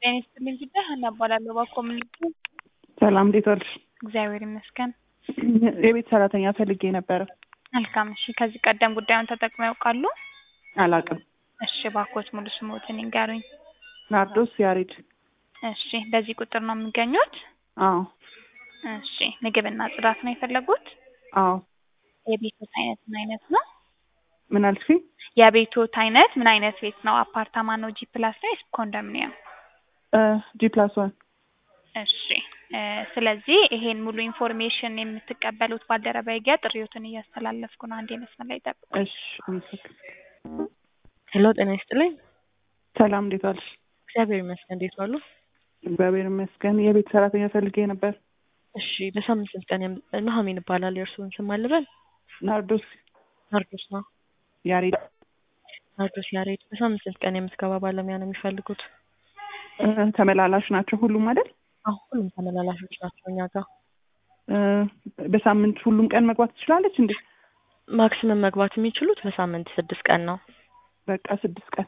ጤና ይስጥልኝ ጉዳይ ሀና እባላለሁ። በኮሚኒቲ ሰላም እንዴት ዋልሽ? እግዚአብሔር ይመስገን። የቤት ሰራተኛ ፈልጌ ነበረ። መልካም። እሺ፣ ከዚህ ቀደም ጉዳዩን ተጠቅመው ያውቃሉ? አላውቅም። እሺ፣ ባኮት ሙሉ ስሞትን ይንገሩኝ። ናርዶስ ያሬድ። እሺ፣ በዚህ ቁጥር ነው የሚገኙት? አዎ እሺ፣ ምግብና ጽዳት ነው የፈለጉት? አዎ። የቤቶት አይነት ምን አይነት ነው? ምን አልሽኝ? የቤቶት አይነት ምን አይነት ቤት ነው? አፓርታማ ነው? ጂ ፕላስ ነው ወይስ ኮንዶሚኒየም? ጂ ፕላስ ዋን። እሺ እ ስለዚህ ይሄን ሙሉ ኢንፎርሜሽን የምትቀበሉት ባልደረባዬ ጋር ጥሪዎትን እያስተላለፍኩ ነው። አንዴ መስመር ላይ ጠብቁ። እሺ አመሰግናለሁ። ሄሎ ጤና ይስጥልኝ። ሰላም እንዴት ዋልሽ? እግዚአብሔር ይመስገን። እንዴት ዋሉ? እግዚአብሔር ይመስገን። የቤት ሰራተኛ ፈልጌ ነበር። እሺ በሳምንት ስንት ቀን? የም- ኑሐሚን እባላለሁ። የእርስዎን ስም አልበል? ናርዶስ ናርዶስ ነው። ያሬድ። ናርዶስ ያሬድ። በሳምንት ስንት ቀን የምትገባ ባለሙያ ነው የሚፈልጉት? እ፣ ተመላላሽ ናቸው ሁሉም አይደል? አዎ ሁሉም ተመላላሾች ናቸው እኛ ጋር። እ፣ በሳምንት ሁሉም ቀን መግባት ትችላለች እንዴ? ማክሲመም መግባት የሚችሉት በሳምንት ስድስት ቀን ነው። በቃ ስድስት ቀን።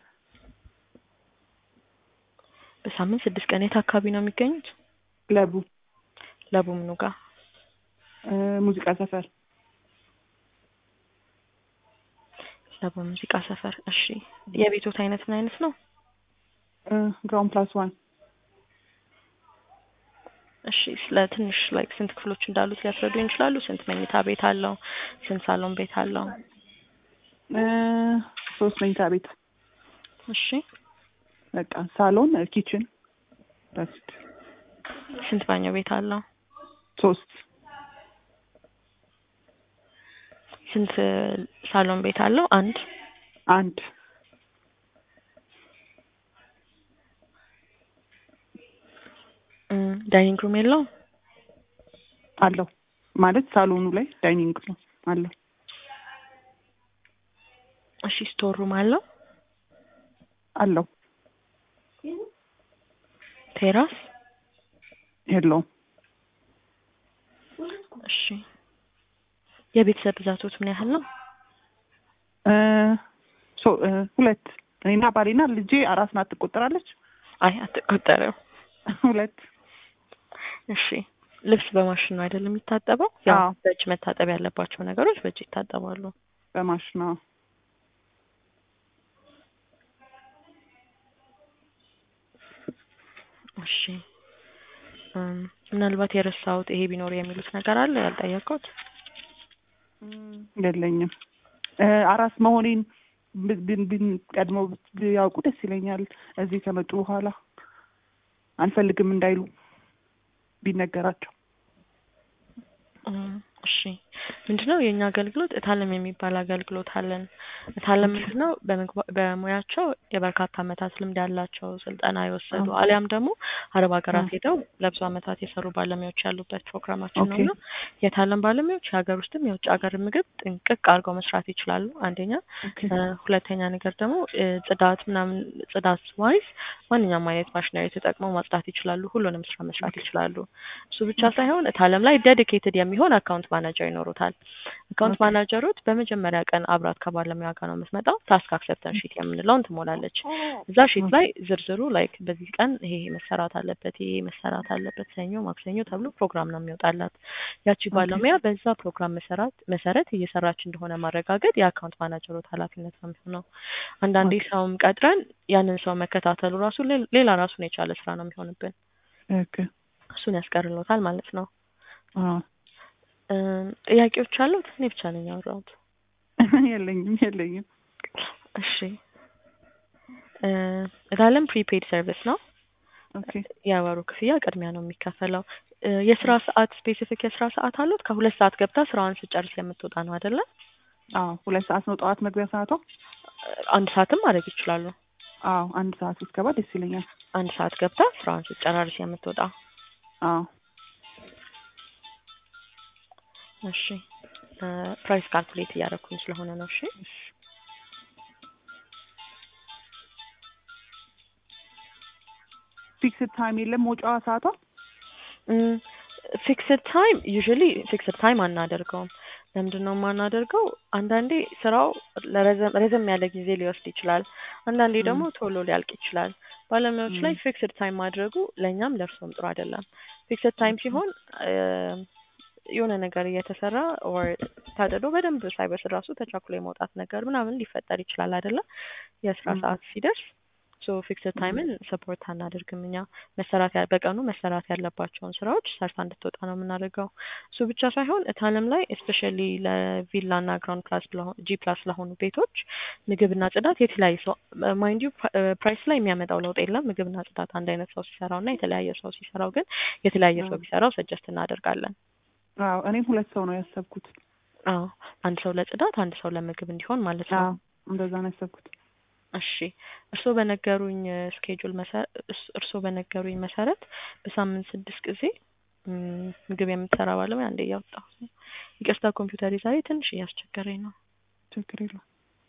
በሳምንት ስድስት ቀን። የት አካባቢ ነው የሚገኙት? ለቡ ለቡ ምኑ ጋር? እ፣ ሙዚቃ ሰፈር። ለቡ ሙዚቃ ሰፈር። እሺ የቤቶት አይነት ምን አይነት ነው? እ፣ ግራውንድ ፕላስ ዋን። እሺ ስለ ትንሽ ላይክ ስንት ክፍሎች እንዳሉት ሊያስረዱኝ ይችላሉ? ስንት መኝታ ቤት አለው? ስንት ሳሎን ቤት አለው? እ፣ ሶስት መኝታ ቤት። እሺ በቃ ሳሎን፣ ኪችን፣ በስት ስንት ባኞ ቤት አለው? ሶስት ስንት ሳሎን ቤት አለው? አንድ። አንድ እም፣ ዳይኒንግ ሩም የለውም? አለው ማለት ሳሎኑ ላይ ዳይኒንግ ነው አለው። እሺ ስቶር ሩም አለው? አለው ቴራስ? የለውም። እሺ የቤተሰብ ብዛቶት ምን ያህል ነው? እ፣ ሶ እ፣ ሁለት እኔና ባሌና ልጄ አራስ ናት። ትቆጠራለች? አይ አትቆጠረም። ሁለት እሺ ልብስ በማሽን ነው አይደለም የሚታጠበው? ያው አዎ። በእጅ መታጠብ ያለባቸው ነገሮች በእጅ ይታጠባሉ። በማሽን ነው። እሺ እም፣ ምናልባት የረሳሁት ይሄ ቢኖር የሚሉት ነገር አለ ያልጠየቅኩት? የለኝም። እ፣ አራስ መሆኔን ብ- ብ- ብ- ቀድመው ቢያውቁ ደስ ይለኛል። እዚህ ከመጡ በኋላ አንፈልግም እንዳይሉ ቢነገራቸው። እም፣ እሺ ምንድነው የእኛ አገልግሎት እታለም የሚባል አገልግሎት አለን። እታለም ምንድነው በምግባ- በሙያቸው የበርካታ ዓመታት ልምድ ያላቸው ስልጠና የወሰዱ አዎ። አሊያም ደግሞ አረብ ሀገራት አዎ። ሄደው ለብዙ ዓመታት የሰሩ ባለሙያዎች ያሉበት ፕሮግራማችን ነው ኦኬ። እና የታለም ባለሙያዎች የሀገር ውስጥም የውጭ ሀገር ምግብ ጥንቅቅ አድርገው መስራት ይችላሉ። አንደኛ ኦኬ። እ፣ ሁለተኛ ነገር ደግሞ እ፣ ጽዳት ምናምን ጽዳት ዋይዝ ማንኛውም አይነት ማሽነሪ ተጠቅመው ማጽዳት ይችላሉ። ሁሉንም ስራ መስራት ይችላሉ። እሱ ብቻ ሳይሆን እታለም ላይ ዴዲኬትድ የሚሆን አካውንት ማናጀር ይኖሩታል። አካውንት ኦኬ። ማናጀሮት በመጀመሪያ ቀን አብራት ከባለሙያ ጋር ነው የምትመጣው። ታስክ አክሰፕተንስ ሺት የምንለውን ትሞላለች። እዛ ሺት ላይ ዝርዝሩ ላይክ በዚህ ቀን ይሄ መሰራት አለበት፣ ይሄ መሰራት አለበት፣ ሰኞ፣ ማክሰኞ ተብሎ ፕሮግራም ነው የሚወጣላት። ያቺ ባለሙያ በዛ ፕሮግራም መሰራት መሰረት እየሰራች እንደሆነ ማረጋገጥ የአካውንት ማናጀሮት ኃላፊነት ነው የሚሆነው። አንዳንዴ ሰውም ቀጥረን ያንን ሰው መከታተሉ ራሱ ሌ- ሌላ ራሱን የቻለ ስራ ነው የሚሆንብን። ኦኬ። እሱን ያስቀርሎታል ማለት ነው። አዎ። እም፣ ጥያቄዎች አሉት? እኔ ብቻ ነኝ ያወራሁት። የለኝም የለኝም። እሺ እ፣ እታለም ፕሪፔድ ሰርቪስ ነው። ኦኬ። የወሩ ክፍያ ቅድሚያ ነው የሚከፈለው። እ፣ የስራ ሰዓት ስፔሲፊክ የስራ ሰዓት አሉት? ከሁለት ሰዓት ገብታ ስራዋን ስጨርስ የምትወጣ ነው አይደለ? አዎ ሁለት ሰዓት ነው ጠዋት መግቢያ ሰዓቷ። አንድ ሰዓትም ማድረግ ይችላሉ። አዎ አንድ ሰዓት ብትገባ ደስ ይለኛል። አንድ ሰዓት ገብታ ስራዋን ስጨራርስ የምትወጣ አዎ እሺ እ፣ ፕራይስ ካልኩሌት እያደረኩኝ ስለሆነ ነው። እሺ ፊክስድ ታይም የለም መውጫዋ ሰዓቷ። ፊክስድ ታይም ዩዥዋሊ ፊክስድ ታይም አናደርገውም። ለምንድን ነው የማናደርገው? አንዳንዴ ስራው ለረዘም ረዘም ያለ ጊዜ ሊወስድ ይችላል። አንዳንዴ ደግሞ ቶሎ ሊያልቅ ይችላል። ባለሙያዎች ላይ ም። ፊክስድ ታይም ማድረጉ ለእኛም ለእርሶም ጥሩ አይደለም። ፊክስድ ታይም ሲሆን እ፣ የሆነ ነገር እየተሰራ ኦር ታድሎ በደንብ ሳይበስል ራሱ ተቻኩሎ የመውጣት ነገር ምናምን ሊፈጠር ይችላል አይደለ? የስራ ም። ሰዓት ሲደርስ ሶ ፊክስድ ታይምን ሰፖርት አናደርግም እኛ መሰራት ያ- በቀኑ መሰራት ያለባቸውን ስራዎች ሰርታ እንድትወጣ ነው የምናደርገው። እሱ ብቻ ሳይሆን እታለም ላይ እስፔሻሊ ለቪላ እና ግራውንድ ፕላስ ጂ ፕላስ ለሆኑ ቤቶች ምግብና ጽዳት የተለያየ ሰው ማይንድ ዩ ፕራይስ ላይ የሚያመጣው ለውጥ የለም። ምግብና ጽዳት አንድ አይነት ሰው ሲሰራው እና የተለያየ ሰው ሲሰራው ግን የተለያየ ሰው አዎ ቢሰራው ሰጀስት እናደርጋለን። አዎ እኔም ሁለት ሰው ነው ያሰብኩት። አዎ አንድ ሰው ለጽዳት አንድ ሰው ለምግብ እንዲሆን ማለት ነው። አዎ እንደዛ ነው ያሰብኩት። እሺ እርስዎ በነገሩኝ ስኬጁል እርስዎ በነገሩኝ መሰረት በሳምንት ስድስት ጊዜ ም፣ ምግብ የምትሰራ ባለሙያ አንዴ እያወጣሁ ነው። ይቅርታ ኮምፒውተር ዛሬ ትንሽ እያስቸገረኝ ነው። ችግር የለውም።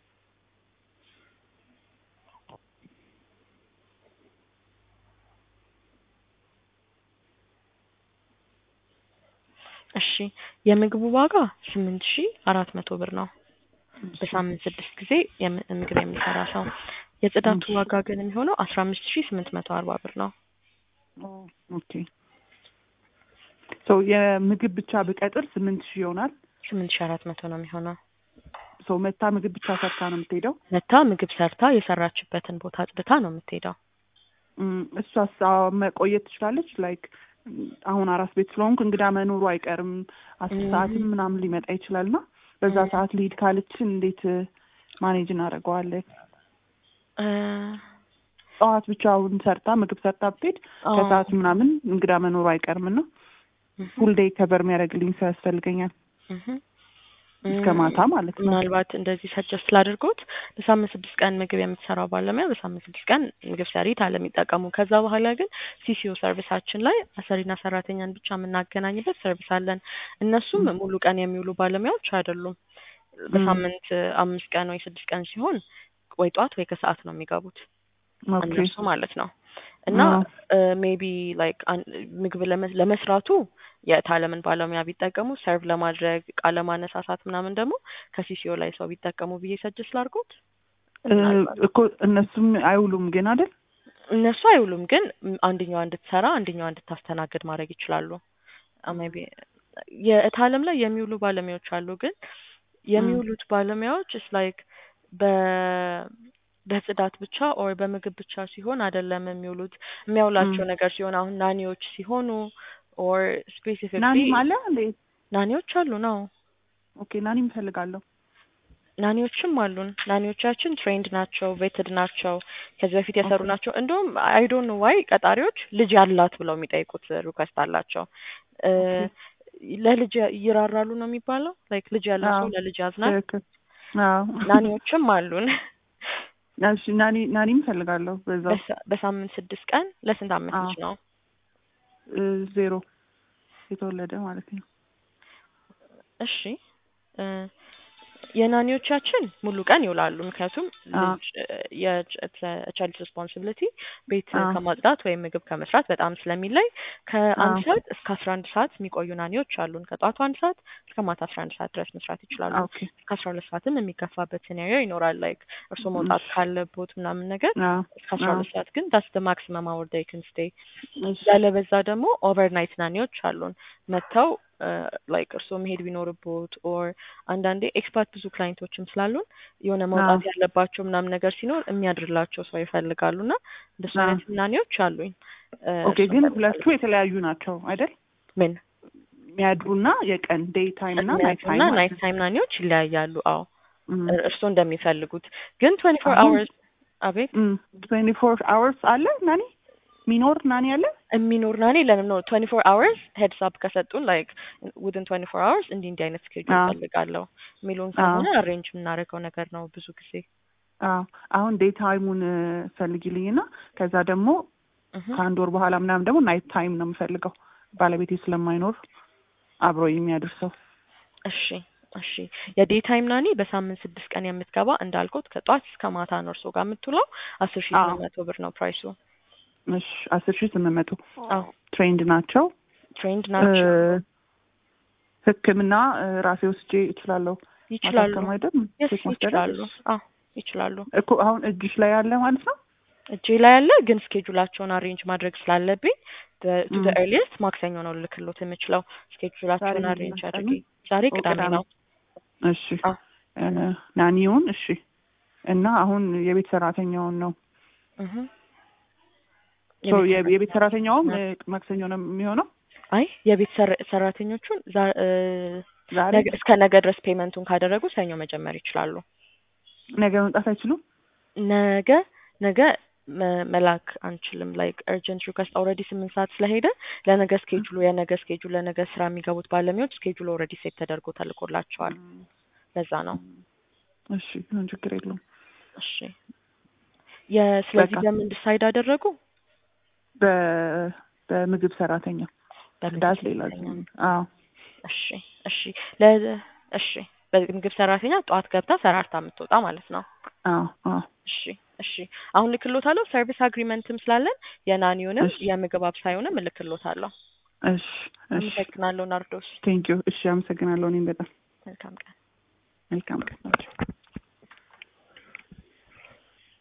እሺ የምግቡ ዋጋ ስምንት ሺ አራት መቶ ብር ነው እሺ በሳምንት ስድስት ጊዜ የም- ምግብ የሚሰራ ሰው። የጽዳቱ እሺ ዋጋ ግን የሚሆነው አስራ አምስት ሺ ስምንት መቶ አርባ ብር ነው። ኦ፣ ኦኬ ሰው የምግብ ብቻ ብቀጥር ስምንት ሺህ ይሆናል። ስምንት ሺ አራት መቶ ነው የሚሆነው። ሰው መታ ምግብ ብቻ ሰርታ ነው የምትሄደው። መታ ምግብ ሰርታ የሰራችበትን ቦታ አጽድታ ነው የምትሄደው። እም፣ እሷስ አዎ፣ መቆየት ትችላለች። ላይክ አሁን አራስ ቤት ስለሆንኩ እንግዳ መኖሩ አይቀርም። አስር እም፣ ሰዓትም ምናምን ሊመጣ ይችላል እና በዛ እም፣ ሰዓት ልሂድ ካለችን እንዴት ማኔጅ እናደርገዋለን? እ፣ ጠዋት ብቻውን ሰርታ ምግብ ሰርታ ብትሄድ አዎ ከሰዓት ምናምን እንግዳ መኖሩ አይቀርም እና እህ፣ ፉል ዴይ ከቨር የሚያደርግልኝ ሰው ያስፈልገኛል እህ። እስከ እም፣ ማታ ማለት ነው። ምናልባት እንደዚህ ሰጀስት ላድርጎት በሳምንት ስድስት ቀን ምግብ የምትሰራው ባለሙያ በሳምንት ስድስት ቀን ምግብ ሰሪ ታለ የሚጠቀሙ ከዛ በኋላ ግን ሲሲኦ ሰርቪሳችን ላይ አሰሪና ሰራተኛን ብቻ የምናገናኝበት ሰርቪስ አለን። እነሱም እም፣ ሙሉ ቀን የሚውሉ ባለሙያዎች አይደሉም። እም፣ በሳምንት አምስት ቀን ወይ ስድስት ቀን ሲሆን ወይ ጠዋት ወይ ከሰዓት ነው የሚገቡት ኦኬ እነሱ ማለት ነው። እና አዎ ሜቢ ላይክ ምግብ ለመ- ለመስራቱ የታለምን ባለሙያ ቢጠቀሙ ሰርቭ ለማድረግ እቃ ለማነሳሳት ምናምን ደግሞ ከሲሲኦ ላይ ሰው ቢጠቀሙ ብዬ ሰጅስ ላድርጎት። እ፣ ምናልባት እኮ እነሱም አይውሉም ግን አይደል? እነሱ አይውሉም፣ ግን ም- አንደኛዋ እንድትሰራ አንደኛዋ እንድታስተናግድ ማድረግ ይችላሉ። ሜቢ የእታለም ላይ የሚውሉ ባለሙያዎች አሉ፣ ግን እም፣ የሚውሉት ባለሙያዎች ስ ላይክ በ በጽዳት ብቻ ኦር በምግብ ብቻ ሲሆን አይደለም የሚውሉት የሚያውላቸው እም። ነገር ሲሆን አሁን ናኒዎች ሲሆኑ ኦር ስፔሲፊክሊ ናኒም አለ እንዴ? ናኒዎች አሉ ነው ኦኬ ናኒም እፈልጋለሁ። ናኒዎችም አሉን። ናኒዎቻችን ትሬንድ ናቸው፣ ቬትድ ናቸው፣ ከዚህ በፊት የሰሩ ኦኬ ናቸው። እንደውም አይ ዶንት ኖ ዋይ ቀጣሪዎች ልጅ ያላት ብለው የሚጠይቁት ሪኩዌስት አላቸው። እ ኦኬ ለልጅ ይራራሉ ነው የሚባለው። ላይክ ልጅ ያለው አዎ ሰው ለልጅ ያዝናል። ትክክል። አዎ ናኒዎችም አሉን። እሺ ናኒ ናኒም እፈልጋለሁ በዛው በሳ- በሳምንት ስድስት ቀን ለስንት አመት አዎ ልጅ ነው? እ፣ ዜሮ የተወለደ ማለት ነው። እሺ እ የናኒዎቻችን ሙሉ ቀን ይውላሉ። ምክንያቱም አዎ ልጅ የቻይልድ ሪስፖንሲቢሊቲ ቤት አዎ ከማጽዳት ወይም ምግብ ከመስራት በጣም ስለሚለይ ከአንድ አዎ ሰዓት እስከ አስራ አንድ ሰዓት የሚቆዩ ናኒዎች አሉን። ከጠዋቱ አንድ ሰዓት እስከ ማታ አስራ አንድ ሰዓት ድረስ መስራት ይችላሉ። ኦኬ እስከ አስራ ሁለት ሰዓትም የሚገፋበት ሲናሪዮ ይኖራል። ላይክ እርስዎ መውጣት እሺ ካለቦት ምናምን ነገር አዎ እስከ አስራ አዎ ሁለት ሰዓት ግን ዳስ ደ ማክሲመም አወር ዴይ ክን ስቴይ። እሺ ያለበዛ ደግሞ ኦቨርናይት ናኒዎች አሉን መጥተው ላይክ እርስዎ መሄድ ቢኖርቦት ኦር አንዳንዴ ኤክስፓርት ብዙ ክላይንቶችም ስላሉን የሆነ አዎ መውጣት ያለባቸው ምናምን ነገር ሲኖር የሚያድርላቸው ሰው ይፈልጋሉ እና እንደሱ አዎ አይነት ናኒዎች አሉኝ። እ ኦኬ እርሱን ግን ፈልጋለሁ። ሁለቱ የተለያዩ ናቸው አይደል? ምን የሚያድሩና የቀን ዴይ ታይም እና ናይት የሚያድሩና ታይም ማለት ናይት ነው። ታይም ናኒዎች ይለያያሉ። አዎ እም፣ እ- እርስዎ እንደሚፈልጉት ግን ትዌንቲ ፎር አሁን አወርስ አቤት ትዌንቲ ፎር አወርስ አለ ናኒ ሚኖር ናኒ አለ። የሚኖር ናኒ ለንም ነው ትዌንቲ ፎር አወርስ ሄድስ አፕ ከሰጡን ላይክ ውድን ትዌንቲ ፎር አወርስ እንዲህ እንዲህ አይነት ስኬጁል አዎ ፈልጋለሁ የሚሉን አዎ ከሆነ አሬንጅ የምናደርገው ነገር ነው ብዙ ጊዜ። አዎ አሁን ዴይ ታይሙን ፈልጊልኝና ከዛ ደግሞ እህ ከአንድ ወር በኋላ ምናምን ደግሞ ናይት ታይም ነው የምፈልገው ባለቤቴ ስለማይኖር አብሮ የሚያደርሰው። እሺ እሺ የዴይ ታይም ናኒ በሳምንት ስድስት ቀን የምትገባ እንዳልኩት ከጧት እስከ ማታ ነው እርስዎ ጋር የምትውለው አስር ሺህ አዎ ስምንት መቶ ብር ነው ፕራይሱ። እሺ አስር ሺህ ስምንት መቶ አዎ ትሬንድ ናቸው። ትሬንድ እ፣ ናቸው ሕክምና እ፣ ራሴ ወስጄ እችላለሁ ይችላሉ። ማሳከም አይደል? የስ ቼክ ማስደረግ ይችላሉ። አዎ ይችላሉ። እኮ አሁን እጅሽ ላይ ያለ ማለት ነው። እጄ ላይ ያለ ግን ስኬጁላቸውን አሬንጅ ማድረግ ስላለብኝ ቱ ም። ኤርሊየስት ማክሰኞ ነው ልክሎት የምችለው። ስኬጁላቸውን ዛሬ አሬንጅ ምንድን ነው አድርጌ ቀኑ? ዛሬ ኦ፣ ቅዳሜ ቅዳሜ። ነው። እሺ አ እ፣ ናኒውን እሺ እና አሁን የቤት ሰራተኛውን ነው እህ ሶ የቤት የ- የቤት ሰራተኛውም ሰራተኛ እ፣ ማክሰኞ ነው የሚሆነው አይ የቤት ሰር- ሰራተኞቹን ዛ- እ፣ ዛሬ ነገ- እስከ ነገ ድረስ ፔመንቱን ካደረጉ ሰኞ መጀመር ይችላሉ። ነገ መምጣት አይችሉም ነገ ነገ መ- መላክ አንችልም። ላይክ እርጀንት ሪኩዌስት ኦልሬዲ ስምንት ሰዓት ስለሄደ ለነገ ስኬጁሉ የነገ ስኬጁል ለነገ ስራ የሚገቡት ባለሙያዎች ስኬጁል ኦልሬዲ ሴት ተደርጎ ተልኮላቸዋል። ለዛ ነው። እሺ ምን ችግር የለውም እሺ የስለዚህ በቃ። በምን ዲሳይድ አደረጉ? በ በምግብ ሰራተኛ በምግብ ዳት ሌላ ሰራተኛ። አዎ እሺ እሺ ለ እሺ በምግብ ሰራተኛ ጠዋት ገብታ ሰራርታ የምትወጣ ማለት ነው። አዎ አዎ እሺ እሺ አሁን ልክሎታለሁ። ሰርቪስ አግሪመንትም ስላለን የናኒውንም እሺ የምግብ አብሳዩንም እልክሎታለሁ። እሺ እሺ አመሰግናለሁ ናርዶስ። ቴንኪዩ እሺ አመሰግናለሁ እኔም በጣም መልካም ቀን። መልካም ቀን